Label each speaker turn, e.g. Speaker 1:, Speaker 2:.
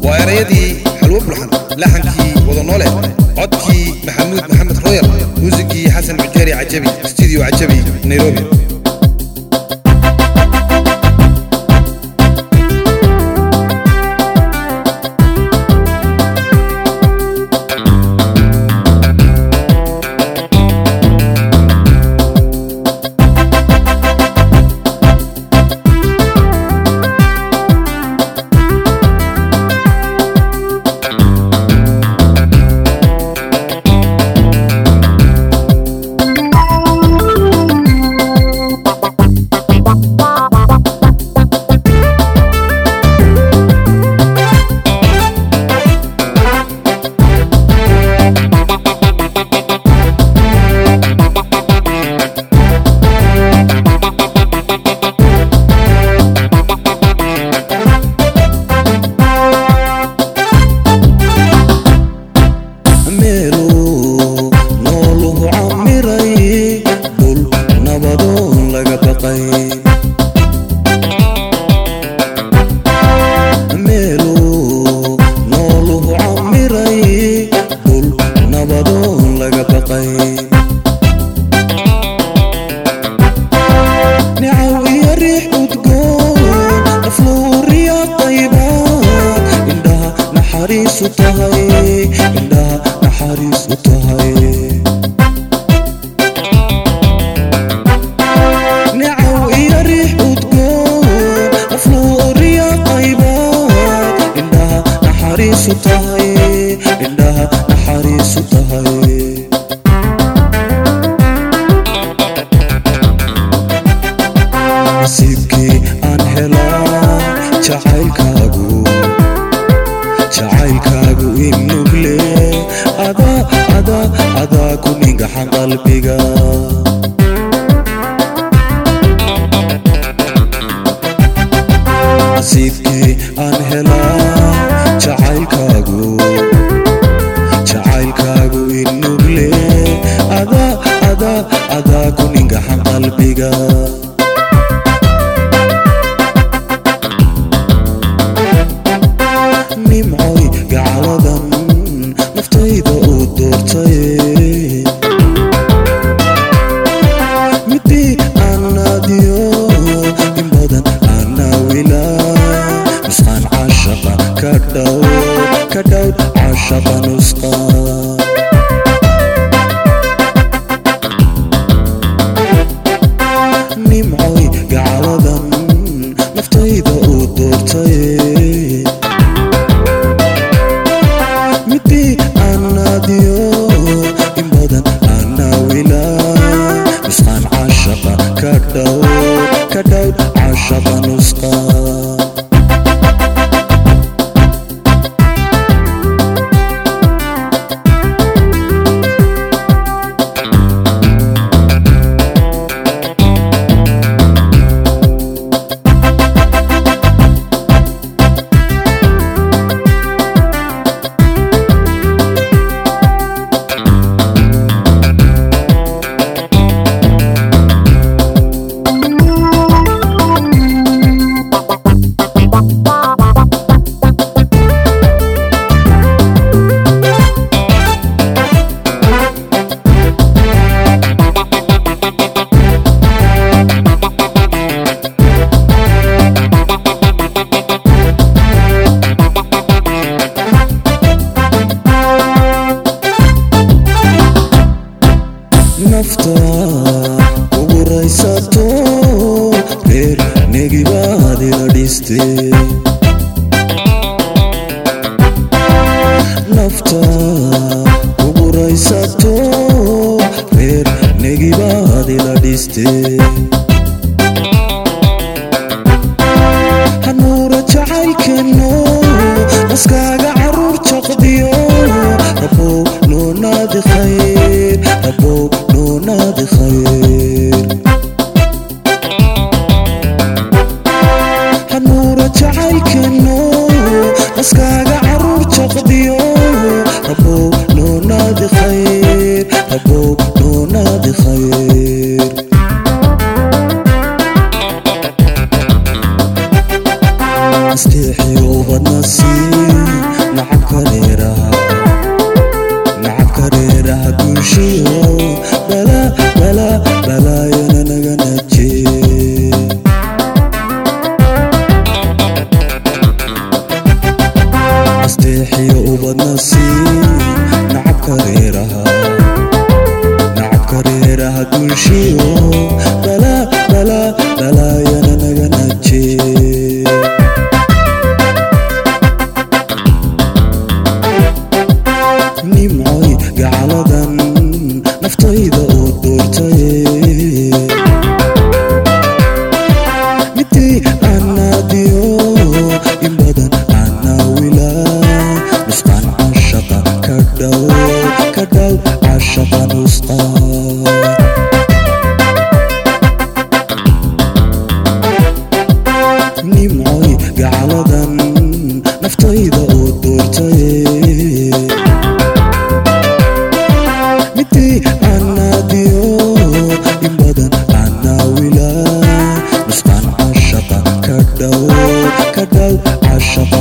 Speaker 1: waa erayadii xalwo bulxan laxankii wadanoole codkii maxamuud maxamed royal muusigii xasan cujeeri cajabi studio cajabi nairobi
Speaker 2: meelu nooluhu camiray dhul nabadoon laga baqay meelu nooluhu camiray dhul nabadoon laga baqay nicaw iyo riix udgoon afluuriya qaybaad indhaha naxariisu tahay indhaha naxariisu tahay nicaw iyo riix udgoon afluuriya qaybaad indhaha naxariisu tahay indhaha naxariisu tahay nasiibkii aan helaa jacaylkaagu jacaylkaagu inugle adaa adaa adaa ku ningaxan qalbiga nasiibkii aan helaa jacaylkaagu jacaylkaagu inugle adaa adaa adaa ku ningaxan qalbiga nimcoy gacaladan naftayda uu doortay midii aan naadiyo in badan aanawila nusqaan cashaqa ka dhow ka dhow cashaqa nusqaan nimcoy gacaladan naftayda uu doortay midii aan naadiyo in badan aanawila nusqaan cashaqa ka dhow ka dhow cashaqa nusqaan nafta ugu raysato reer negibaad ila dhiste nafta ugu raysato reer negibaad ila dhiste hanuura jacaylkeenno naskaaga caruur jaqdiyo rabow noo naadi khayr rabow noo naadi khayr hanuura jacaylkeenno naskaaga caruur jaqdiyo rabow noo naadi khayr rabow noo naadi khayr isteexiyo ubadna sii dulshiyo bala bala balaayana naga najee asteexiyo ubadna sii nacabka reeraha nacabka reeraha dulshiyo bala bala balaayana naga najee nimcoy gacaladan naftayda oo doortaye midii anaadiyo in badan anaawila nusqaan cashaqa ka dhow ka dhow cashaqa nusqaan nimcoy gacaladan naftayda oo doortaye midii anaadiyo in badan anaawila nusqaan cashaqa ka dhow ka dhow cashaqa